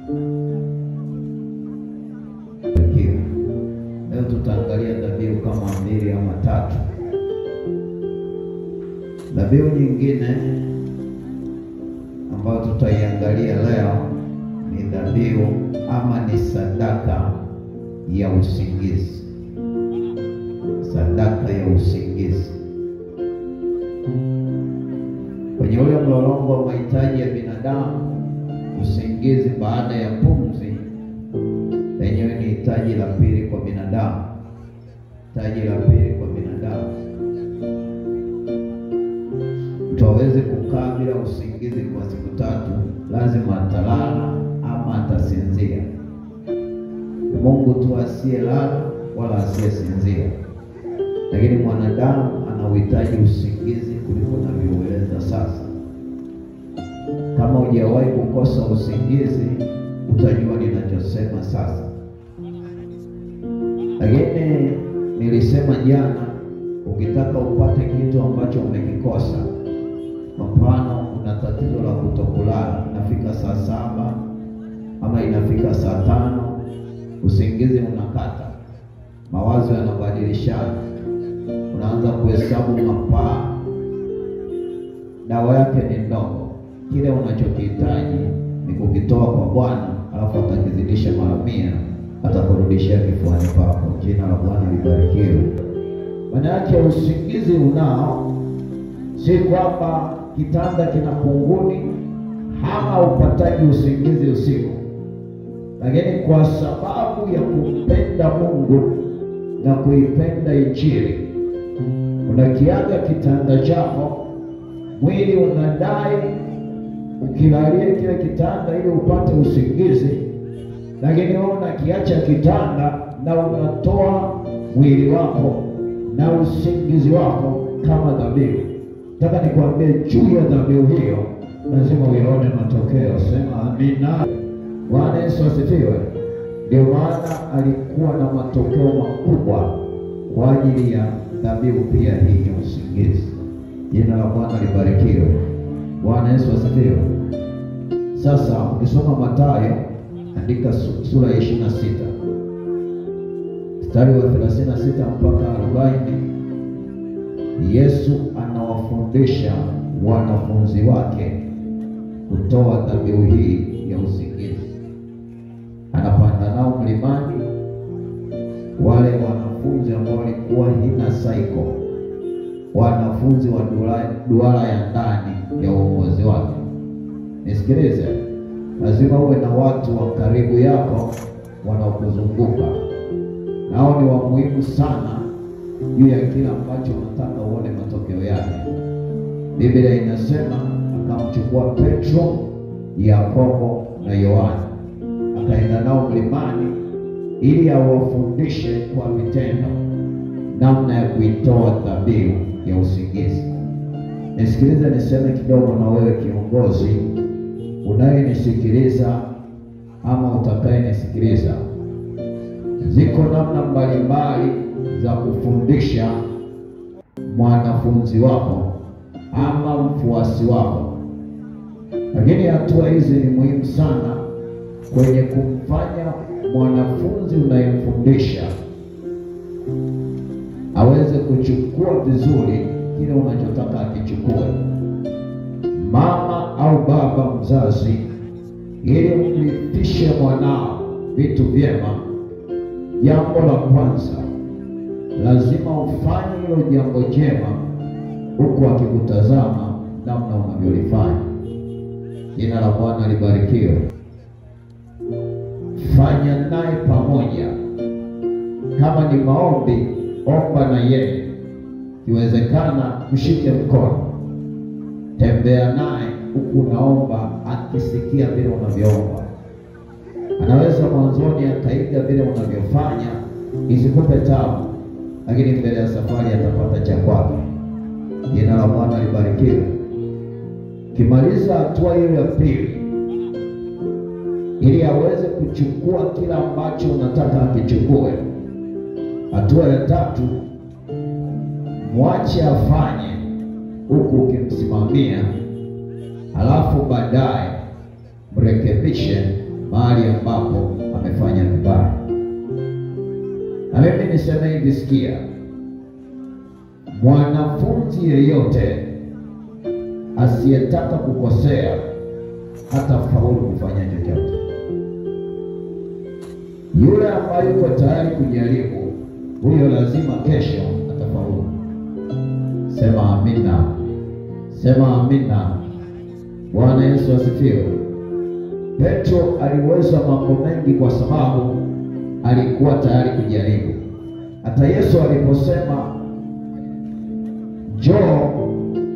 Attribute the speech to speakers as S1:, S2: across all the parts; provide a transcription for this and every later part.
S1: Barikiwa. Leo tutaangalia dhabihu kama mbili ama tatu. Dhabihu nyingine ambayo tutaiangalia leo ni dhabihu ama ni sadaka ya usingizi. Sadaka ya usingizi. Kwenye ule mlolongo wa mahitaji ya binadamu, usingizi baada ya pumzi lenyewe ni hitaji la pili kwa binadamu. Hitaji la pili kwa binadamu, mtu hawezi kukaa bila usingizi kwa siku tatu, lazima atalala ama atasinzia. Ni Mungu tu asiyelala wala asiyesinzia, lakini mwanadamu ana uhitaji usingizi kuliko navyoueleza sasa. Kama hujawahi kukosa usingizi, utajua ninachosema sasa. Lakini nilisema jana, ukitaka upate kitu ambacho umekikosa, kwa mfano, una tatizo la kutokulala, inafika saa saba ama inafika saa tano, usingizi unakata, mawazo yanabadilishana, unaanza kuhesabu mapaa, dawa yake ni ndogo. Kile unachokihitaji ni kukitoa kwa Bwana, alafu atakizidisha mara mia, atakurudishia kifuani pako. Jina la Bwana libarikiwe. Maana yake usingizi unao, si kwamba kitanda kina kunguni ama upataji usingizi usiku, lakini kwa sababu ya kumpenda Mungu na kuipenda Injili unakiaga kitanda chako, mwili unadai ukilalie kile kitanda ili upate usingizi, lakini wewe unakiacha kitanda na unatoa mwili wako na usingizi wako kama dhabihu. Nataka nikwambie juu ya dhabihu hiyo, lazima uyaone matokeo. Sema amina. Bwana Yesu asifiwe. Ndio maana alikuwa na matokeo makubwa kwa ajili ya dhabihu pia hii ya usingizi. Jina la Bwana libarikiwe. Bwana Yesu asifiwe. Sasa ukisoma Mathayo, andika su- sura ya ishirini na sita mstari wa thelathini na sita mpaka arobaini Yesu anawafundisha wanafunzi wake kutoa dhabihu hii ya usingizi. Anapanda nao mlimani, wale wanafunzi ambao walikuwa hina saiko, wanafunzi wa duara, duara ya ndani ya uongozi wake. Nisikilize, lazima uwe na watu wa karibu yako wanaokuzunguka, nao ni wa muhimu sana juu ya kila ambacho unataka uone matokeo yake. Biblia inasema akamchukua Petro, Yakobo na Yohana akaenda nao mlimani ili awafundishe kwa vitendo namna ya kuitoa dhabihu ya usingizi. Nisikilize niseme kidogo na wewe kiongozi unayenisikiliza ama utakayenisikiliza. Ziko namna mbalimbali za kufundisha mwanafunzi wako ama mfuasi wako, lakini hatua hizi ni muhimu sana kwenye kumfanya mwanafunzi unayemfundisha aweze kuchukua vizuri kile unachotaka akichukue. Mama au baba mzazi, ili umrithishe mwanao vitu vyema, jambo la kwanza lazima ufanye hilo jambo jema huku akikutazama namna unavyolifanya. Jina la Bwana libarikiwe. Fanya naye pamoja. Kama ni maombi, omba na yeye, ikiwezekana mshike mkono, tembea naye huku unaomba, akisikia vile unavyoomba. Anaweza mwanzoni akaiga vile unavyofanya, isikupe tabu, lakini mbele ya safari atapata cha kwake. Jina la Bwana libarikiwe. Ukimaliza hatua hiyo ya pili, ili aweze kuchukua kila ambacho unataka akichukue. Hatua ya tatu, mwache afanye huku ukimsimamia, halafu baadaye mrekebishe mahali ambapo amefanya vibaya. Na mimi niseme hivi, sikia, mwanafunzi yeyote asiyetaka kukosea hata faulu kufanya chochote. Yule ambaye yuko tayari kujaribu, huyo lazima kesho atafaulu. Sema amina, sema amina. Bwana Yesu asifiwe. Petro aliweza mambo mengi kwa sababu alikuwa tayari kujaribu. Hata Yesu aliposema njoo,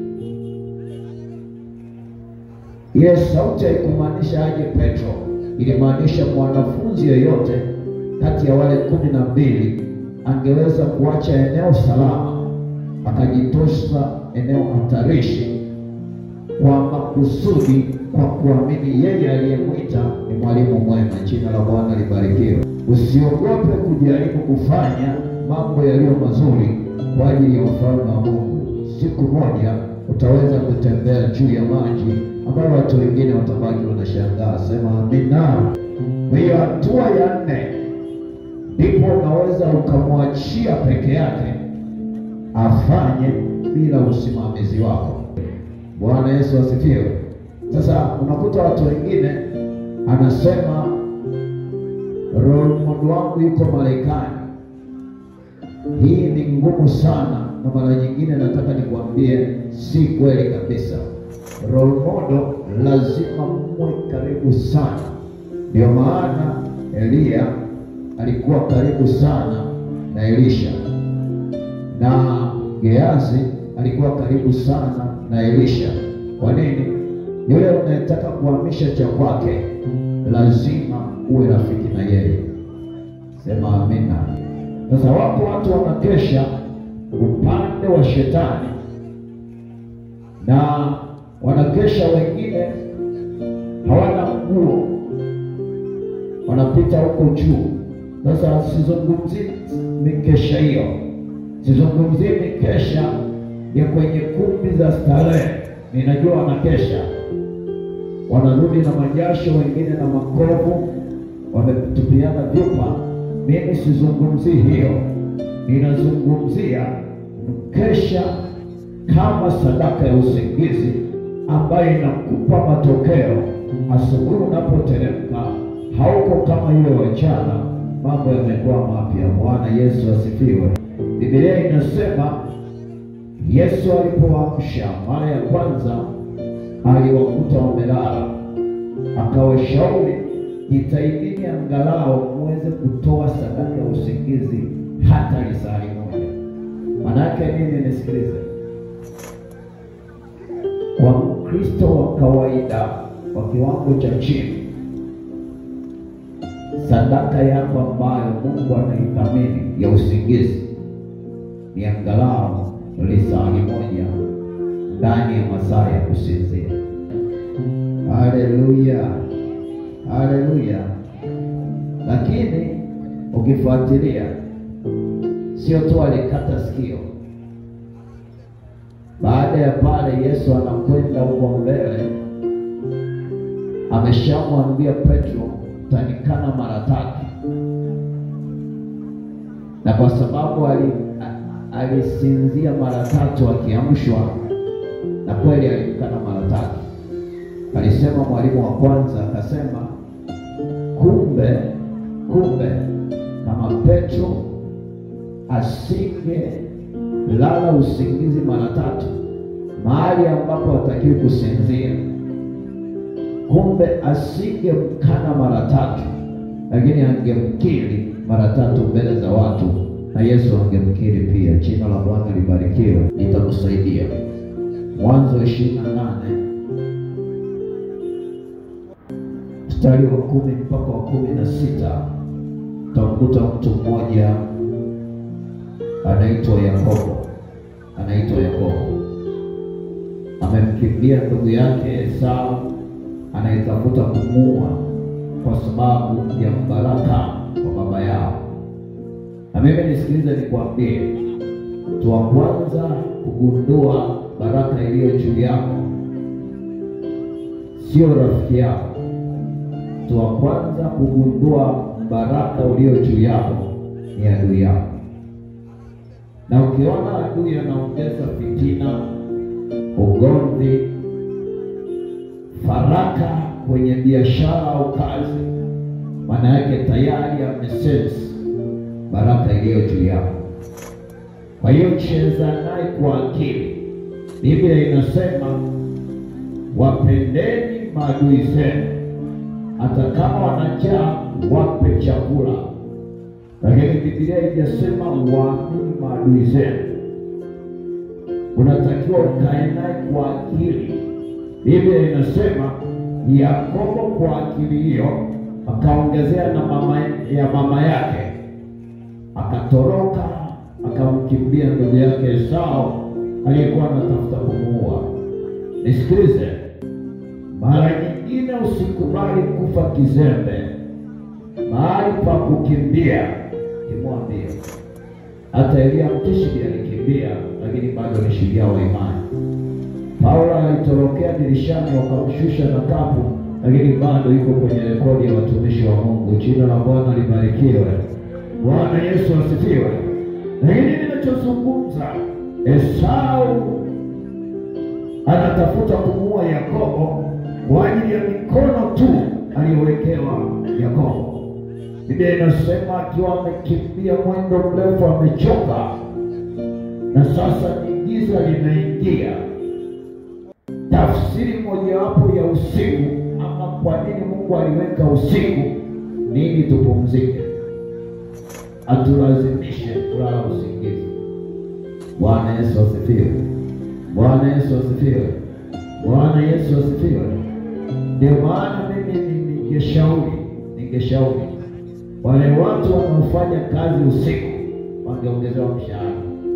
S1: ile sauti haikumaanisha aje Petro, ilimaanisha mwanafunzi yeyote kati ya wale kumi na mbili angeweza kuacha eneo salama akajitosha eneo hatarishi kwa makusudi, kwa kuamini yeye aliyemwita ni mwalimu mwema. Jina la Bwana libarikiwe. Usiogope kujaribu kufanya mambo yaliyo mazuri kwa ajili ya ufalme wa Mungu. Siku moja utaweza kutembea juu ya maji ambayo watu wengine watabaki wanashangaa. Sema amina. Kwa hiyo hatua ya nne, ndipo unaweza ukamwachia peke yake afanye bila usimamizi wako. Bwana Yesu asifiwe. Sasa unakuta watu wengine anasema role model wangu yuko Marekani. Hii ni ngumu sana, na mara nyingine nataka nikwambie si kweli kabisa. Role model lazima muwe karibu sana. Ndio maana Eliya alikuwa karibu sana na Elisha na Geazi alikuwa karibu sana na Elisha. Kwa nini? Yule unayetaka kuhamisha cha kwake lazima uwe rafiki na yeye. Sema amina. Sasa wapo watu wanakesha upande wa shetani na wanakesha, wengine hawana nguo, wanapita huko juu. Sasa sizungumzii mikesha hiyo, sizungumzii mikesha ya kwenye kumbi za starehe. Ninajua wanakesha, wanarudi na majasho, wengine na makovu, wametupiana vyupa. Mimi sizungumzii hiyo, ninazungumzia mkesha kama sadaka ya usingizi ambayo inakupa matokeo asubuhi unapoteremka. Hauko kama yule wachana, mambo yamekuwa mapya. Bwana Yesu asifiwe. Biblia inasema Yesu alipoamsha mara ya kwanza aliwakuta wamelala, akawashauri jitahidini angalau muweze kutoa sadaka ya usingizi hata lisali moja. Manake nini? Nisikilize, kwa Mkristo wa kawaida wa kiwango cha chini, sadaka yako ambayo Mungu anaithamini ya usingizi ni angalau lisali moja ndani ya masaa ya kusinzia. Haleluya, haleluya! Lakini ukifuatilia, sio tu alikata sikio. Baada ya pale, Yesu anakwenda huko mbele, ameshamwambia Petro, utanikana mara tatu, na kwa sababu ali alisinzia mara tatu akiamshwa, na kweli alimkana mara tatu. Alisema mwalimu wa kwanza akasema, kumbe kumbe, kama Petro asinge lala usingizi mara tatu mahali ambapo hatakiwi kusinzia, kumbe asingemkana mara tatu, lakini angemkiri mara tatu mbele za watu na Yesu angemkiri pia. Jina la Bwana libarikiwe. Nitakusaidia. Mwanzo ishirini na nane mstari wa kumi mpaka wa kumi na sita utamkuta mtu mmoja anaitwa Yakobo, anaitwa Yakobo, amemkimbia ndugu yake Esau anayetafuta kumuua kwa sababu ya mbaraka wa baba yao. Na mimi nisikilize, nikwambie, mtu wa kwanza kugundua baraka iliyo juu yako sio rafiki yako. mtu wa kwanza kugundua baraka ulio juu yako ni adui yako, na ukiona adui anaongeza fitina, ugomvi, faraka kwenye biashara au kazi, maana yake tayari amesense baraka iliyo juu yako. Kwa hiyo cheza naye kwa akili. Biblia inasema wapendeni maadui zenu, hata kama wanajaa wape chakula. Lakini Biblia haijasema waamini maadui zenu, unatakiwa ukae naye kwa akili. Biblia inasema Yakobo kwa akili hiyo akaongezea na mama ya mama yake, akatoroka akamkimbia ndugu yake Esau aliyekuwa anatafuta kumuua. Nisikilize, mara nyingine usikubali kufa kizembe. Mahali pa kukimbia kimwambie. Hata Elia Mtishbi alikimbia, lakini bado ni shujaa wa imani. Paulo alitorokea dirishani, wakamshusha na kapu, lakini bado yuko kwenye rekodi ya watumishi wa Mungu. Jina la Bwana libarikiwe. Bwana Yesu asifiwe. Lakini ninachozungumza, Esau anatafuta kumuua Yakobo kwa ajili ya mikono tu aliyowekewa Yakobo. Biblia inasema akiwa amekimbia mwendo mrefu, amechoka, na sasa ni giza limeingia. Tafsiri mojawapo ya usiku, ama kwa nini Mungu aliweka usiku, nini tupumzike, atulazimishe kulala usingizi. Bwana Yesu asifiwe. Bwana Yesu asifiwe. Bwana Yesu asifiwe. Ndio maana mimi ningeshauri, ningeshauri wale watu wanaofanya kazi usiku wangeongezewa mshahara.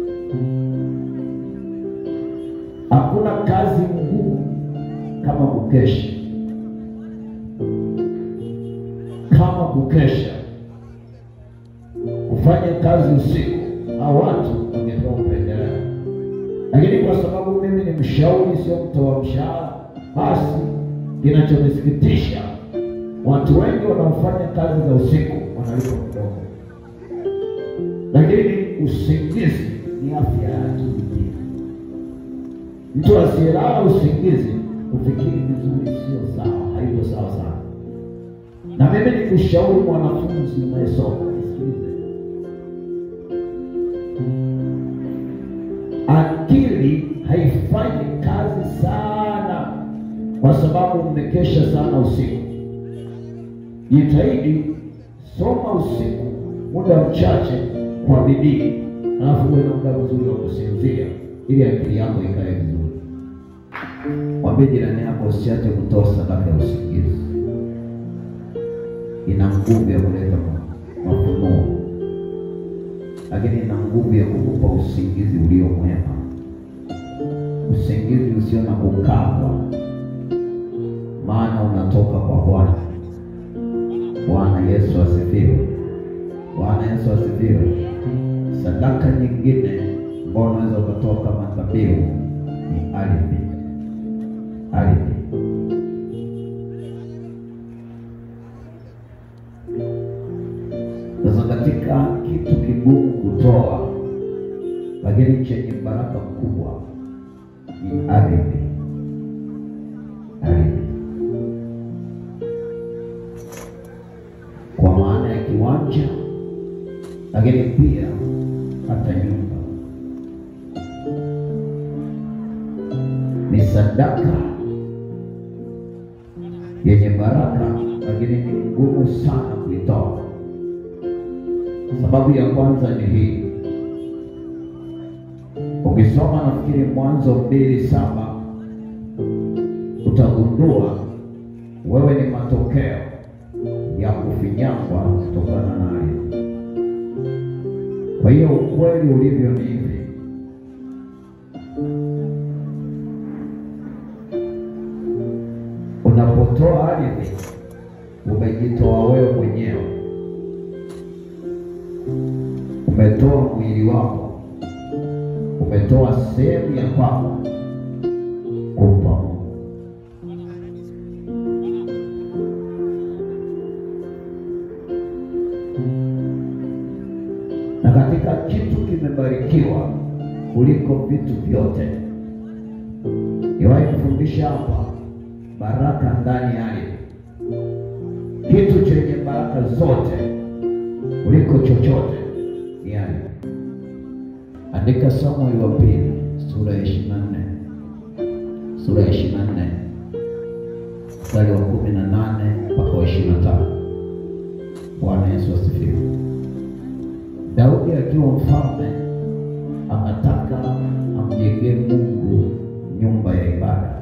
S1: Hakuna kazi ngumu kama kukesha, kama kukesha, kufanya kazi usiku, au watu wangepewa upendeleo lakini kwa sababu mimi ni mshauri, sio mtoa mshahara, basi kinachonisikitisha watu wengi wanaofanya kazi za usiku wanalipwa kidogo, lakini usingizi ni afya ya akili pia. Mtu asiyelala usingizi ufikiri vizuri, sio sawa, haiko sawa sana. Na mimi ni kushauri mwanafunzi unayesoma, nisikilize akili haifanyi kazi sana kwa sababu mmekesha sana usiku. Jitahidi soma usiku muda mchache kwa bidii, alafu uwe na muda mzuri wa kusinzia ili akili yako ikae vizuri. Mwambie jirani yako usiache kutoa sadaka ya usingizi, ina nguvu ya kuleta mafunuo lakini ina nguvu ya kukupa usingizi ulio mwema, usingizi usio na kukabwa, maana unatoka kwa Bwana. Bwana Yesu asifiwe. Bwana Yesu asifiwe. Sadaka nyingine ambayo unaweza ukatoa kama dhabihu ni ardhi. Ardhi sasa, katika kitu kigumu kutoa lakini chenye baraka kubwa ni ardhi. Ardhi kwa maana ya kiwanja, lakini pia hata nyumba ni sadaka yenye baraka, lakini ni ngumu sana kuitoa. Sababu ya kwanza ni hii Ukisoma nafikiri Mwanzo mbili saba utagundua wewe ni matokeo ya kufinyangwa kutokana naye. Kwa hiyo ukweli ulivyo ni hivi, unapotoa ardhi umejitoa wewe mwenyewe, umetoa mwili wako umetoa sehemu ya kwako kumpa Mungu. umebarikiwa kuliko vitu vyote. Niwahi kufundisha hapa, baraka ndani ya ardhi, kitu chenye baraka zote kuliko chochote ni ardhi. Andika Samueli wa pili sura ya ishirini na nne sura ya ishirini na nne mstari wa kumi na nane mpaka wa ishirini na tano. Bwana Yesu asifiwe. Daudi akiwa mfalme akataka amjengee Mungu nyumba ya ibada,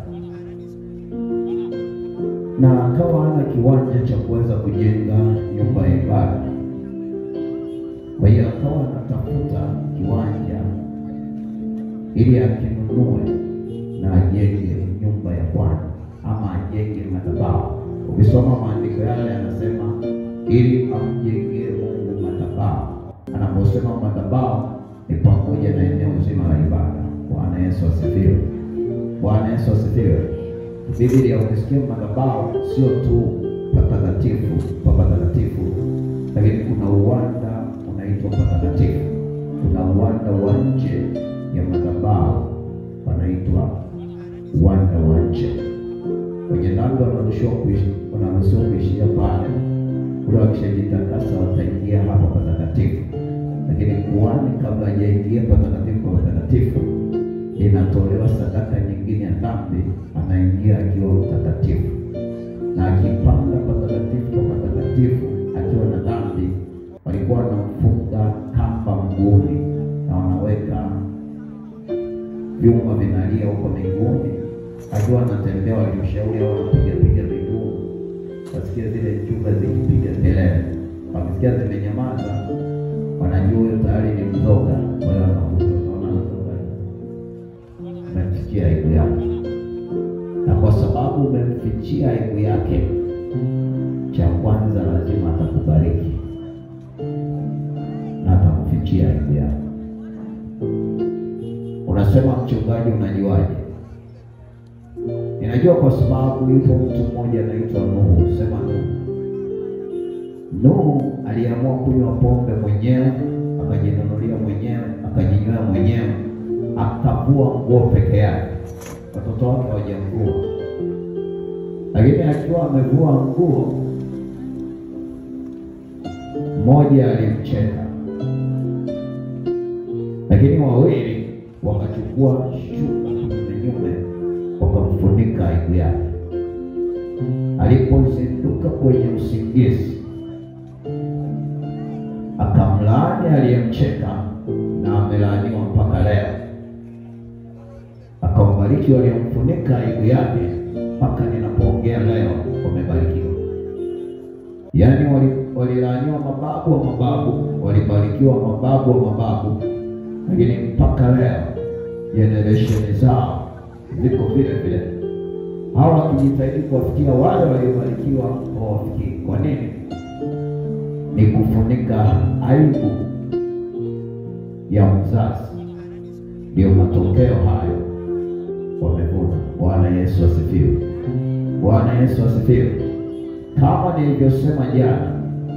S1: na akawa hana kiwanja cha kuweza kujenga nyumba ya ibada. Kwa hiyo akawa anatafuta kiwanja ili akinunue na ajenge nyumba ya Bwana ama ajenge madhabahu. Ukisoma maandiko yale yanasema ili amjengee Mungu madhabahu. Anaposema madhabahu ni pamoja na eneo zima la ibada. Bwana Yesu asifiwe. Bwana Yesu asifiwe. Biblia ukisikia madhabahu sio tu patakatifu pa patakatifu, lakini kuna uwanda unaitwa patakatifu. Kuna uwanda wa nje ya madhabahu panaitwa uwanda wa nje. Wenye dhambi wanaruhusiwa kuishi, wanaruhusiwa kuishia pale. Kule wakishajitakasa wataingia hapa patakatifu, lakini kuhani kabla hajaingia patakatifu kwa patakatifu inatolewa sadaka nyingine ya dhambi, anaingia akiwa mtakatifu, na akipanda patakatifu kwa patakatifu akiwa na dhambi, walikuwa wanamfunga kamba mguuni na wanaweka vyuma vinalia huko miguuni, akiwa anatembea, walimshauri au wanapiga piga miguu, wasikia zile njuga zikipiga kelele, wakisikia zimenyamaza, wanajua huyo tayari ni mzoga, kwa hiyo wanavuta, unaona anatoka umemfichia aibu yake, na kwa sababu umemfichia aibu yake, cha kwanza lazima atakubariki na atakufichia aibu yake. Unasema mchungaji, unajuaje? Ninajua kwa sababu yupo mtu mmoja anaitwa Nuhu. Sema Nuhu. Nuhu aliamua kunywa pombe mwenyewe, akajinunulia mwenyewe, akajinywea mwenyewe, akavua nguo peke yake, watoto wake hawajamvua. Lakini akiwa amevua nguo, mmoja alimcheka, lakini wawili wakachukua shuka kinyume wakamfunika aibu yake. Alipozinduka kwenye usingizi, akamlaani aliyemcheka na amelaaniwa mpaka leo. Akawabariki waliomfunika aibu yake, mpaka ninapoongea leo wamebarikiwa. Yaani walilaaniwa mababu wa mababu, walibarikiwa mababu wa mababu, lakini mpaka leo generesheni zao ziko vile vile. Hao wakijitahidi kuwafikia wale waliobarikiwa hawafikii. Kwa nini? Ni kufunika aibu ya mzazi, ndio matokeo hayo wamevuna. Bwana Yesu asifiwe! Bwana Yesu asifiwe! Kama nilivyosema jana,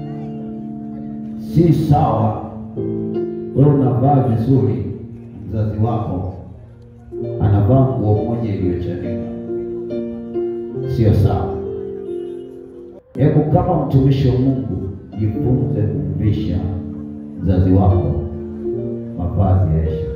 S1: si sawa wewe unavaa vizuri, mzazi wako anavaa nguo moja iliyochanika, sio sawa. Hebu kama mtumishi wa Mungu jifunze kumvisha mzazi wako mavazi ya heshima.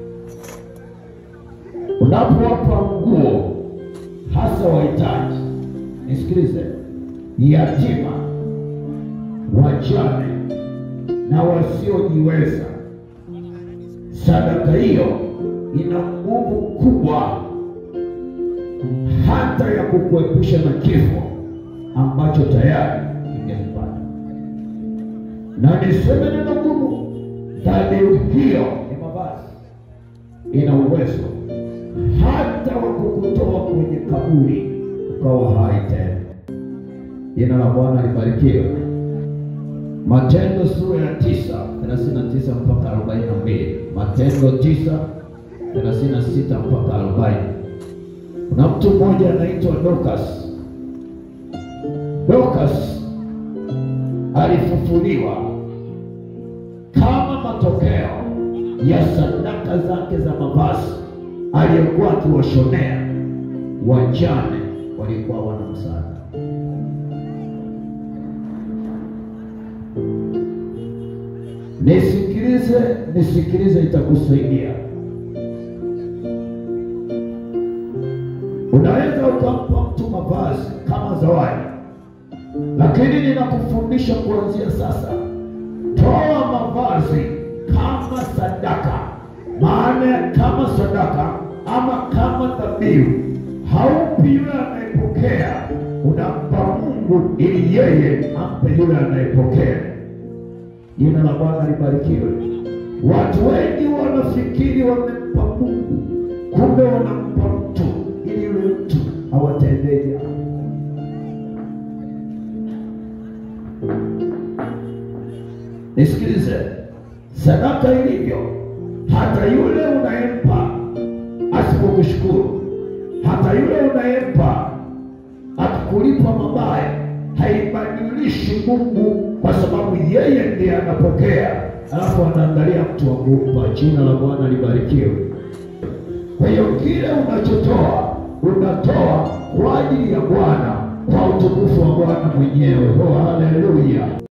S1: Unapowapa nguo, hasa wahitaji, nisikilize, yatima, wajane na wasiojiweza, sadaka hiyo ina nguvu kubwa hata ya kukuepusha na kifo ambacho tayari ingempata. Na niseme neno gumu, dhabihu hiyo ya mavazi ina uwezo hata wa kukutoa kwenye kaburi ukawa hai tena. Jina la Bwana libarikiwe. Matendo sura ya tisa thelathini na tisa mpaka arobaini na mbili Matendo tisa thelathini na sita mpaka arobaini Kuna mtu mmoja anaitwa Dorcas. Dorcas alifufuliwa kama matokeo ya sadaka zake za mavazi aliyekuwa akiwashonea wajane walikuwa wana msaada. Nisikilize, nisikilize, itakusaidia. Unaweza ukampa mtu mavazi kama zawadi, lakini ninakufundisha kuanzia sasa, toa mavazi kama sadaka. Maana ya kama sadaka ama kama dhabihu, haupi yule anayepokea, unampa Mungu ili yeye ampe yule anayepokea. Jina la Bwana libarikiwe. Watu wengi wanafikiri wamempa Mungu, kumbe wanampa mtu ili yule mtu awatendee jambo. Nisikilize, sadaka ilivyo, hata yule unayempa asipokushukuru, hata yule unayempa akikulipa mabaya, haibadilishi Mungu, kwa sababu yeye ndiye anapokea, alafu anaangalia mtu wa kumpa. Jina la Bwana libarikiwe. Kwa hiyo kile unachotoa unatoa kwa ajili ya Bwana, kwa utukufu wa Bwana mwenyewe. Oh, haleluya!